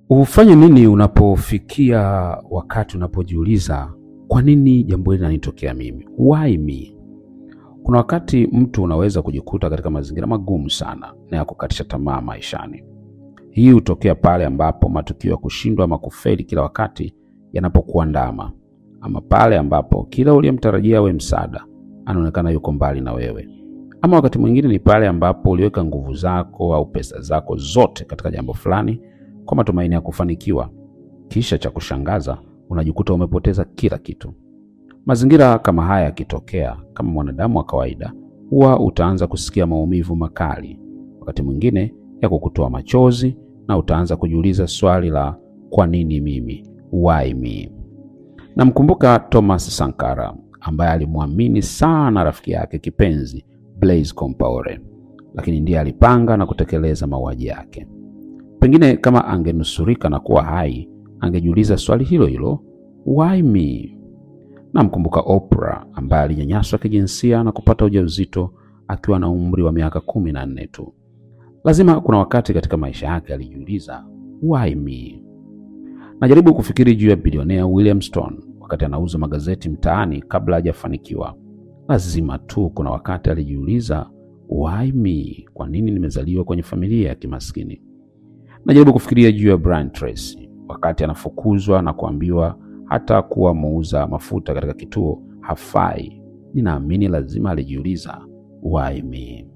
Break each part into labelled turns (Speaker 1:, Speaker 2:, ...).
Speaker 1: Ufanye nini unapofikia wakati unapojiuliza kwa nini jambo hili linanitokea mimi? Why me? Kuna wakati mtu unaweza kujikuta katika mazingira magumu sana na ya kukatisha tamaa maishani. Hii hutokea pale ambapo matukio ya kushindwa ama kufeli kila wakati yanapokuandama, ama pale ambapo kila uliyemtarajia awe msaada anaonekana yuko mbali na wewe, ama wakati mwingine ni pale ambapo uliweka nguvu zako au pesa zako zote katika jambo fulani kwa matumaini ya kufanikiwa, kisha cha kushangaza unajikuta umepoteza kila kitu. Mazingira kama haya yakitokea, kama mwanadamu wa kawaida, huwa utaanza kusikia maumivu makali, wakati mwingine ya kukutoa machozi, na utaanza kujiuliza swali la kwa nini mimi, why me? Namkumbuka Thomas Sankara ambaye alimwamini sana rafiki yake kipenzi Blaise Compaore, lakini ndiye alipanga na kutekeleza mauaji yake. Pengine kama angenusurika na kuwa hai, angejiuliza swali hilo hilo, why me? Namkumbuka Oprah ambaye alinyanyaswa kijinsia na kupata ujauzito akiwa na umri wa miaka kumi na nne tu. Lazima kuna wakati katika maisha yake alijiuliza why me? Najaribu kufikiri juu ya bilionea William Stone wakati anauza magazeti mtaani kabla hajafanikiwa. Lazima tu kuna wakati alijiuliza why me? Kwa nini nimezaliwa kwenye familia ya kimaskini? Najaribu kufikiria juu ya Brian Tracy wakati anafukuzwa na kuambiwa hata kuwa muuza mafuta katika kituo hafai. Ninaamini lazima alijiuliza why me.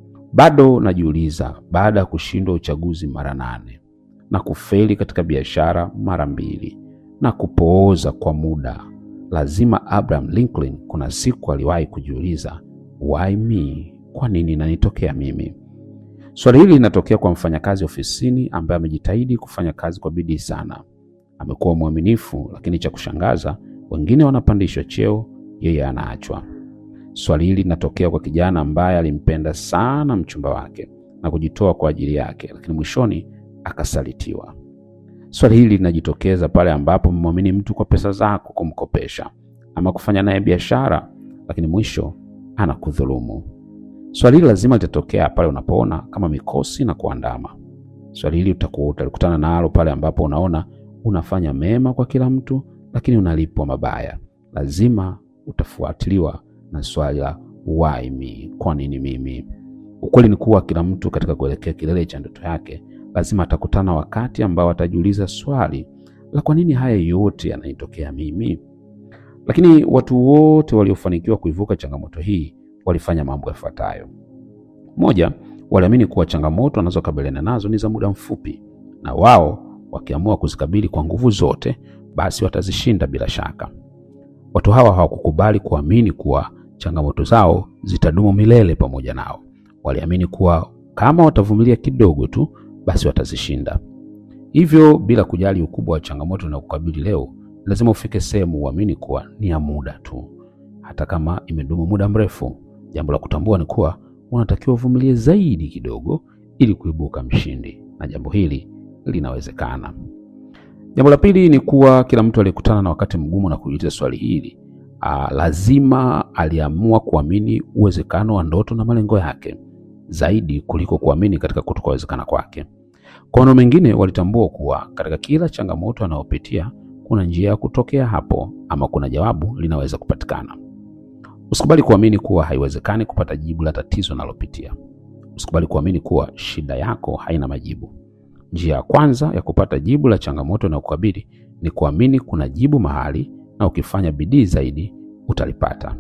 Speaker 1: Bado najiuliza baada ya kushindwa uchaguzi mara nane na kufeli katika biashara mara mbili na kupooza kwa muda, lazima Abraham Lincoln kuna siku aliwahi kujiuliza why me, kwa nini inanitokea mimi? Swali hili linatokea kwa mfanyakazi ofisini ambaye amejitahidi kufanya kazi kwa bidii sana, amekuwa mwaminifu, lakini cha kushangaza, wengine wanapandishwa cheo, yeye anaachwa. Swali hili linatokea kwa kijana ambaye alimpenda sana mchumba wake na kujitoa kwa ajili yake, lakini mwishoni akasalitiwa. Swali hili linajitokeza pale ambapo mmwamini mtu kwa pesa zako kumkopesha ama kufanya naye biashara, lakini mwisho anakudhulumu. Swali hili lazima litatokea pale unapoona kama mikosi na kuandama. Swali hili utakuwa utakutana nalo pale ambapo unaona unafanya mema kwa kila mtu, lakini unalipwa mabaya. Lazima utafuatiliwa na swali la why me, kwa nini mimi? Ukweli ni kuwa kila mtu katika kuelekea kilele cha ndoto yake lazima atakutana wakati ambao atajiuliza swali la kwa nini haya yote yananitokea mimi. Lakini watu wote waliofanikiwa kuivuka changamoto hii walifanya mambo yafuatayo. Moja, waliamini kuwa changamoto wanazokabiliana nazo ni za muda mfupi, na wao wakiamua kuzikabili kwa nguvu zote, basi watazishinda bila shaka. Watu hawa hawakukubali kuamini kuwa changamoto zao zitadumu milele pamoja nao. Waliamini kuwa kama watavumilia kidogo tu, basi watazishinda. Hivyo, bila kujali ukubwa wa changamoto na kukabili leo, lazima ufike sehemu uamini kuwa ni ya muda tu, hata kama imedumu muda mrefu. Jambo la kutambua ni kuwa unatakiwa uvumilie zaidi kidogo ili kuibuka mshindi, na jambo hili linawezekana. Jambo la pili ni kuwa kila mtu aliyekutana na wakati mgumu na kujiuliza swali hili aa, lazima aliamua kuamini uwezekano wa ndoto na malengo yake zaidi kuliko kuamini katika kutokawezekana kwake. Kwa maneno mengine, walitambua kuwa katika kila changamoto anayopitia kuna njia ya kutokea hapo, ama kuna jawabu linaweza kupatikana. Usikubali kuamini kuwa haiwezekani kupata jibu la tatizo unalopitia. Usikubali kuamini kuwa shida yako haina majibu. Njia ya kwanza ya kupata jibu la changamoto na kukabili ni kuamini kuna jibu mahali, na ukifanya bidii zaidi utalipata.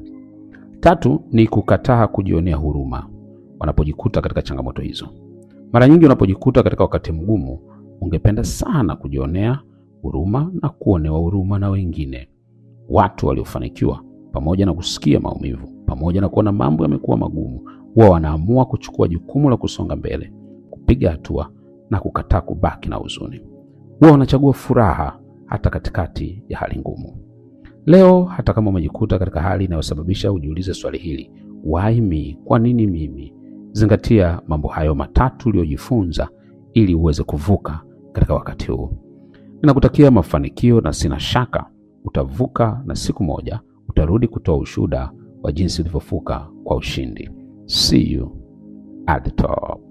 Speaker 1: Tatu ni kukataa kujionea huruma wanapojikuta katika changamoto hizo. Mara nyingi unapojikuta katika wakati mgumu, ungependa sana kujionea huruma na kuonewa huruma na wengine. Watu waliofanikiwa, pamoja na kusikia maumivu, pamoja na kuona mambo yamekuwa magumu, huwa wanaamua kuchukua jukumu la kusonga mbele, kupiga hatua na kukataa kubaki na huzuni. Huwa wanachagua furaha hata katikati ya hali ngumu. Leo hata kama umejikuta katika hali inayosababisha ujiulize swali hili, why me, kwa nini mimi? Zingatia mambo hayo matatu uliyojifunza ili uweze kuvuka katika wakati huu. Ninakutakia mafanikio na sina shaka utavuka, na siku moja utarudi kutoa ushuhuda wa jinsi ulivyovuka kwa ushindi. See you at the top.